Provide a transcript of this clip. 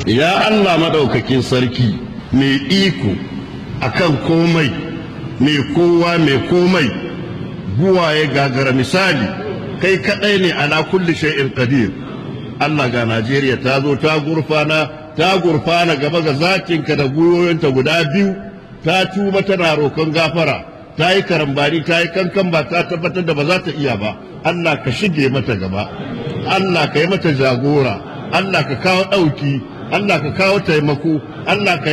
ya Allah maɗaukakin sarki mai iko akan komai mai kowa mai komai buwaye gagara misali kai kaɗai ne ala kulli shay'in qadir Allah ga Najeriya ta zo ta gurfana ta gurfana gaba ga zakinka da gwiwoyinta guda biyu ta tuba tana roƙon gafara ta yi karambari ta yi kankan ba ta tabbatar da ba za ta iya ba Allah ka shige mata gaba Allah ka yi mata jagora Allah ka kawo ɗauki Allah ka kawo taimako Allah ka